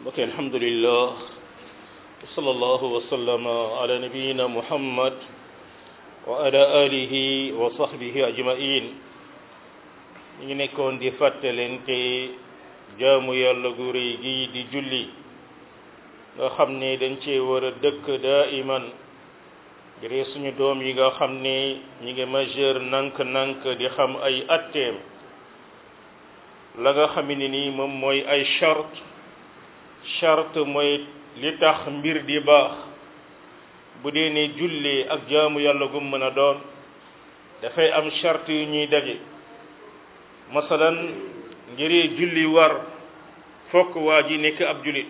mbokk alhamdulillah wa sallallahu wa sallama ala nabiyina muhammad wa ala alihi wa sahbihi ajmain ñu ngi nekkoon di fàttalente jaamu yàlla gu rëy gi di julli nga xam ne dañ cee war a dëkk daiman ngir suñu doom yi nga xam ne ñi ngi majeur nank-nank di xam ay atteem la nga xam ne nii moom mooy ay charte charte mooy li tax mbir di baax bu dee ne julli ak jaamu yàlla gum mën a doon dafay am charte yu ñuy daje masalan ngir julli war fokk waa ji nekk ab jullit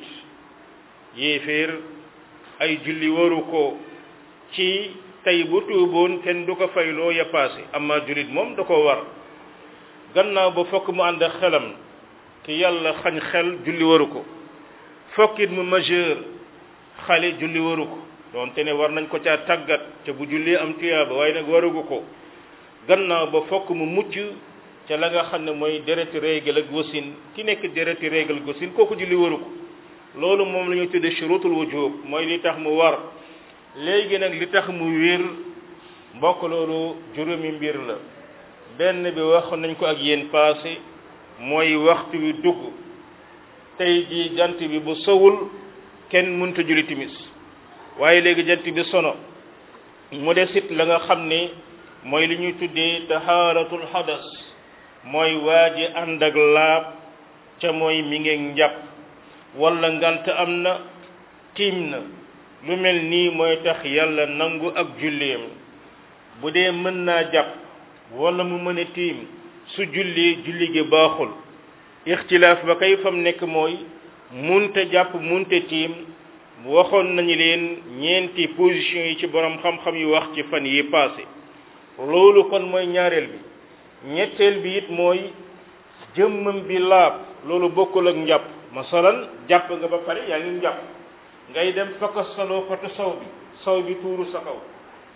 yéeféer ay julli waru ko ci tey bu tuuboon kenn du ko fayloo ya paase amma jullit moom da ko war gannaaw ba fokk mu ànd ak xelam ki yàlla xañ xel julli waru ko fokkit mu majeur xale julli waru ko doonte ne war nañ ko caa tàggat te bu julli am tuyaaba waaye nag warugu ko gannaaw ba fokk mu mucc ca la nga xam ne mooy dereti règle ak wasin ki nekk dereti règle ak wasin kooku julli waru ko loolu moom la ñuy tudde shurutul wujub mooy li tax mu war léegi nag li tax mu wér mbokk loolu juróomi mbir la benn bi wax nañ ko ak yéen passé mooy waxtu wi dugg tey ji jant bi bu sowul kenn mënta julli timis waaye léegi jant bi sono mu desit la nga xam ne mooy li ñuy tuddee tahaaratul hadas mooy waa ji ànd ak laab ca mooy mi ngeeg njàpp wala ngant am na tiim na lu mel nii mooy tax yàlla nangu ak julleem bu dee mën naa jàpp wala mu mën a tiim su julli julli gi baaxul ixtilaaf ba kay fam nekk mooy munte jàpp munte tiim waxoon nañu leen ñeenti position yi ci borom xam-xam yu wax ci fan yi passé loolu kon mooy ñaareel bi ñetteel bi it mooy jëmmam bi laab loolu bokkul ak njàpp masalan jàpp nga ba pare yaa ngi njàpp ngay dem fakkasaloo potu saw bi saw bi tuuru sa kaw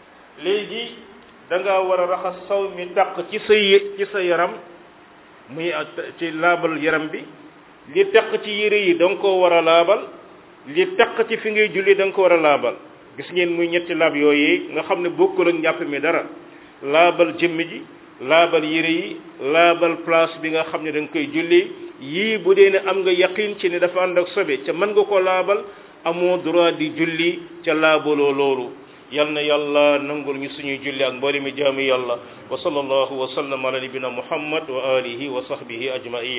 léegi da nga war a raxas saw mi taq ci sa ci sa yaram muy ci laabal yaram bi li taq ci yére yi da nga koo war a laabal li taq ci fi ngay julli da nga ko war a laabal gis ngeen muy ñetti laab yooyu nga xam ne bokkul ak njàpp mi dara laabal jëmm ji laabal yére yi laabal place bi nga xam ne da nga koy julli yii bu dee ne am nga yaqin ci ne dafa ànd ak sobe ca mën nga ko laabal amoo droit di julli ca laabaloo loolu yal na yàlla nangul ñu suñuy julli ak mboolemi jaamu yàlla wa sallallahu wa sallam ala nabina muhammad wa alihi wa sahbihi ajmain